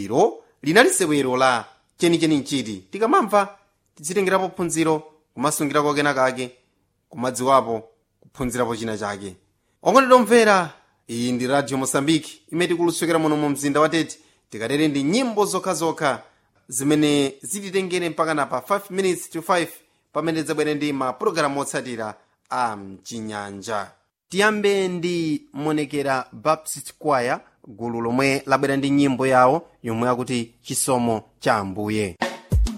ilo linali sewero la chenicheni nchiti tikamamva tizitengerapo phunziro kumasungirako kenakake kumadziwapo kuphunzirapo china chake okondedwa omvera iyi ndi radio mosambiki imene tikulutsukira muno mu mzinda wa tete tikatere ndi nyimbo zokhazokha zimene zititengere mpaka na pa 5 minutes to 5 pamene zabwere ndi mapulogalamu otsatira a mchinyanja tiyambe ndi monekera baptist choir gulu lomwe labwera ndi nyimbo yawo yomwe akuti chisomo cha ambuye